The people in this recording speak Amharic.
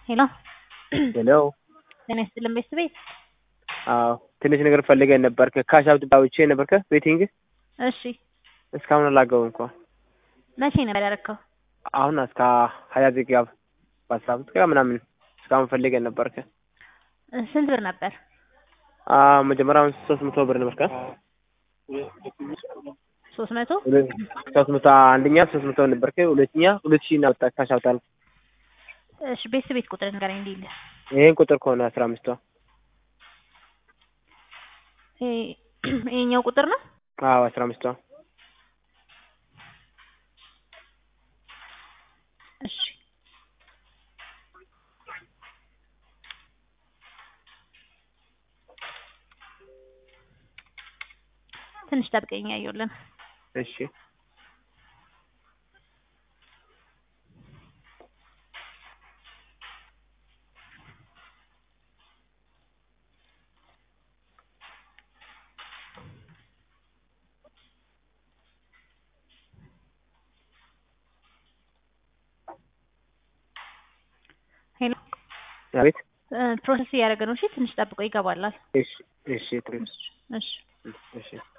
ሄሎ ሄሎ ጤና ይስጥልን ቤተሰቤት። አዎ ትንሽ ነገር ፈልገን ነበር። ከካሽ አውጥ አውጥቼ ነበር ከቤቲንግ እሺ እስካሁን አላገቡም እንኳ መቼ ነበር ያደረከው? አሁን እስከ ሀያ ደቂቃ በአስራ አምስት ደቂቃ ምናምን እስካሁን ፈልገን ነበር። ከ ስንት ብር ነበር? መጀመሪያውን ሶስት መቶ ብር ነበር። ከ ሶስት መቶ ሶስት መቶ አንደኛ ሶስት መቶ ነበር። ከ ሁለተኛ ሁለት ሺህ እናወጣ ካሽ አውጣል። እሺ ቤተሰቤት ቁጥር ንገረኝ እንዲል ይሄን ቁጥር ከሆነ አስራ አምስቷ ይሄኛው ቁጥር ነው። አዎ አስራ አምስቷ እሺ ትንሽ ጠብቀኝ ያየውልን እሺ ሄሎ አቤት ፕሮሰስ እያደረገ ነው። እሺ ትንሽ ጠብቆ ይገባላል። እሺ እሺ እሺ እሺ